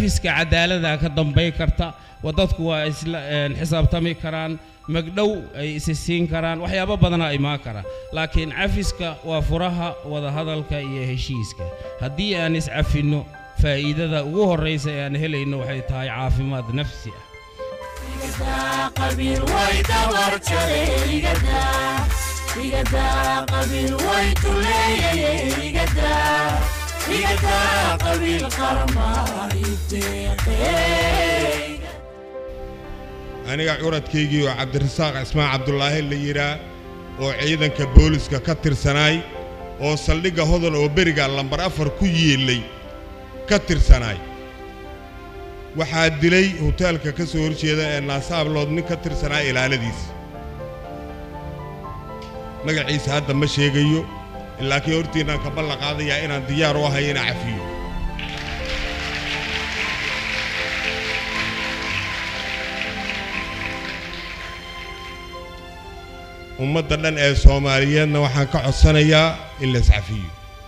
cafiska cadaalada ka dambay karta wa dadku waa isla een, xisaabtami karaan magdhow ay isi siin karaan waxyaabo badana imaan karaan laakiin cafiska waa furaha wadahadalka iyo heshiiska haddii aan iscafinno faa'iidada ugu horraysa ee aan helayno waxay tahay caafimaad nafsi ah qabiil way dabar jaray igada igada qabiil way tuleeyay igada igada qabiil qarma iteeqay aniga curadkaygii oo cabdirasaaq cismaan cabdulaahi la yidhaa oo ciidanka booliska ka tirsanaay oo saldhigga hodan oo beriga lambar afar ku yeellay ka tirsanaay waxaa dilay hoteelka ka soo horjeeda ee naasaablood nin ka tirsanaa ilaaladiisa magaciisa hadda ma sheegayo laakiin hortiinnaan ka ballan qaadayaa inaan diyaar u ahay inaan cafiyo ummadda dhan ee soomaaliyeedna waxaan ka codsanayaa in la iscafiyo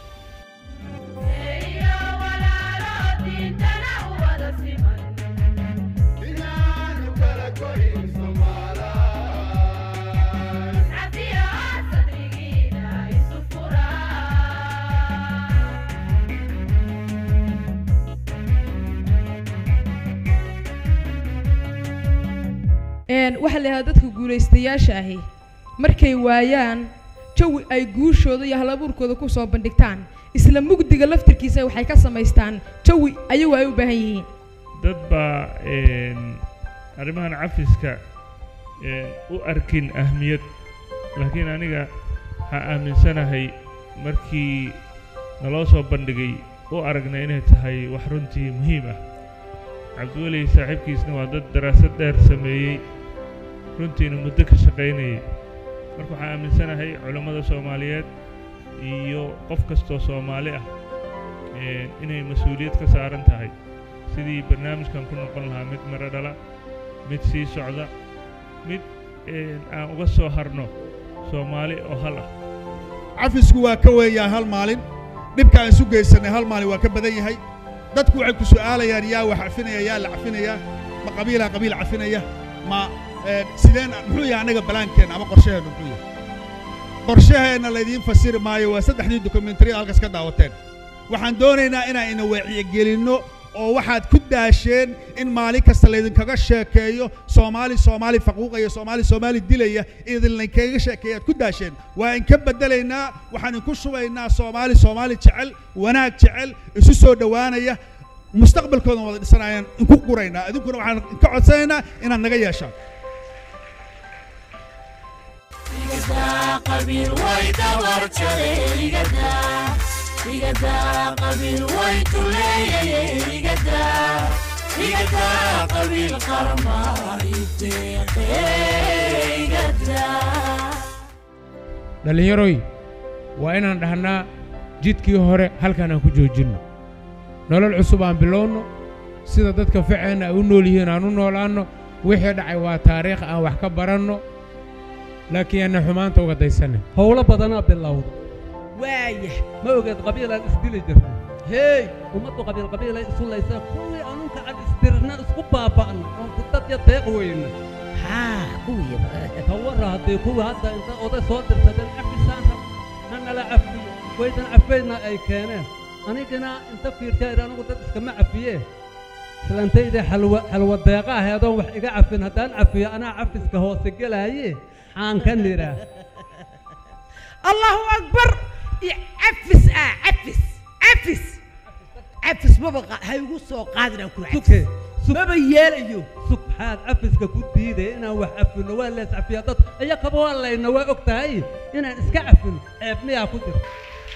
een waxaa la yidhahdaa dadka guulaystayaasha ahi markay waayaan jawi ay guushooda iyo halabuurkooda ku soo bandhigtaan isla mugdiga laftirkiisa waxay ka samaystaan jawi ayagu ay u baahan yihiin dad baa een, arrimahan cafiska een, u arkin ahmiyad laakiin aniga waxaan aaminsanahay markii naloo soo bandhigay u aragnay inay tahay wax runtii muhiim ah cabdiweli saaxiibkiisna waa dad daraasad dheer sameeyey runtiina muddo ka shaqaynayay marka waxaan aaminsanahay culammada soomaaliyeed iyo qof kastoo soomaali ah een, inay mas-uuliyad ka saaran tahay sidii barnaamijkan ku noqon lahaa mid miro dhala mid sii socda mid een, aan uga soo harno soomaali oo hal ah cafisku waa ka weeyaa hal maalin dhibka aan isu geysanay hal maalin waa ka badan yahay dadku waxay ku su'aalayaan yaa wax cafinaya yaa la cafinaya ma qabiilaa qabiil cafinaya ma ee, sideen muxuu yahay annaga balaankeenna ama qorshaheenna muxuu yahay qorshaheenna laydiin fasiri maayo waa saddexdii dokumentariyada halkaas ka daawateen waxaan doonaynaa inaan ina wacyigelinno oo waxaad ku daasheen in maalin kasta laydinkaga sheekeeyo soomaali soomaali faquuqaya soomaali soomaali dilaya idinlaynkaga sheekeeyaad ku daasheen waa inka beddelaynaa waxaan inku shubaynaa soomaali soomaali jecel wanaag jecel isu soo dhowaanaya mustaqbalkoodan wada dhisanayaan inku quraynaa idinkuna waxaan ka codsanaynaa inaad naga yeeshaan igada qabiil way dabar jaray igada igada qabiil way tuleeyay igada igada qabiil qarma iteeqay igada dhallinyaroy waa inaan dhahnaa jidkii hore halkan aan ku joojinno nolol cusub aan bilowno sida dadka ficeenna ay u nool yihiin aan u noolaanno wixii dhacay waa taariikh aan wax ka baranno laakiin aanna xumaanta uga daysanin howlo badanaa bilowda waayah ma ogeed qabiilaan isdili jirna heey ummaddu qabiil qabiilay isu laysaa kuwii anunka aan isdirna isku baaba'na oon kudadya deeq weyna haa kuwii ka warra haddii kuwii hadda inta oday soo dirsadeen cafisaan rab na nala cafiyo waydan cafaydna ay keeneen anigana inta fiirtay anigu dad iskama cafiyee islantayda xalwa xalwa deeqa aheedoon wax iga cafin haddaan cafiyo anaa cafiska hoose gelaaye aan ka nidhaa allahu akbar iyo cafis ah cafis cafis cafis maba qa- ha igu soo qaadinaan ku suke maba yeelayo subxaad cafiska ku diiday inaan wax cafino waa lees cafiya dad iya kaba waa layna waa og tahay inaan iska cafino ceeb miyaa ku jirta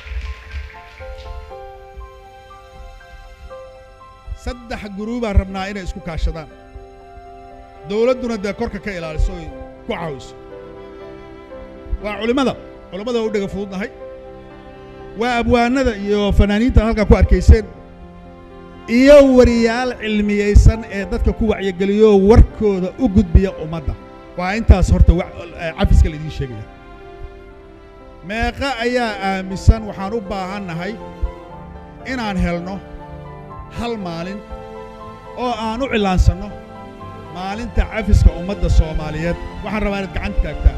saddex guruubaan rabnaa inay isku kaashadaan dowladduna dee korka ka ilaaliso oy ku caawiso waa culimmada culimmada waa u dhega fududnahay waa abwaanada iyo fanaaniinta halkaa ku arkayseen iyo wariyaal cilmiyaysan ee dadka ku wacyigeliyo warkooda u gudbiya ummadda waa intaas horta wa- eh, cafiska laidiin sheegaya meeqa ayaa aaminsan waxaan u baahannahay inaan helno hal maalin oo aan u cilaansanno maalinta cafiska ummadda soomaaliyeed waxaan rabaa inaad gacanta taagtaan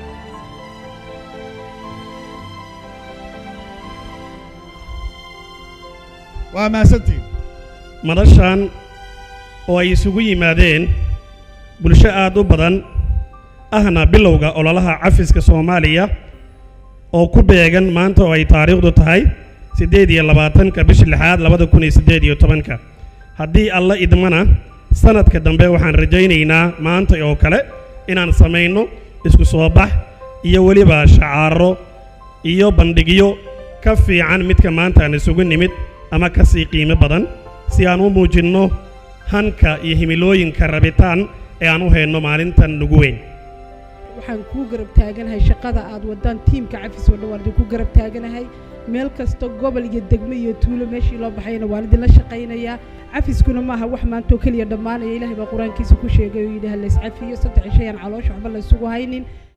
waa mahadsantihin madashan oo ay isugu yimaadeen bulsho aad u badan ahna bilowga ololaha cafiska soomaaliya oo ku beegan maanta oo ay taariikhdu tahay siddeed iyo labaatanka bisha lixaad labada kun iyo siddeed iyo tobanka haddii alla idmana sanadka dambe waxaan rajaynaynaa maanta oo kale inaan samayno isku soo bax iyo weliba shacaaro iyo bandhigyo ka fiican midka maanta aan isugu nimid ama ka sii qiimo badan si aan u muujinno hanka iyo himilooyinka rabitaan ee aan u hayno maalintan nugu weyn waxaan kuu garab taaganahay shaqada aad wadaan tiimka cafis oo dhan waan idinku garab taaganahay meel kasta gobol iyo degmo iyo tuulo meeshii loo baxayna waan idinla shaqaynayaa cafiskuna maaha wax maantoo keliya dhammaanaya ilaahay baa qur-aankiisa ku sheegay oo yidhi ha layscafiyo saddex shay aan caloosha waxba laysugu haynin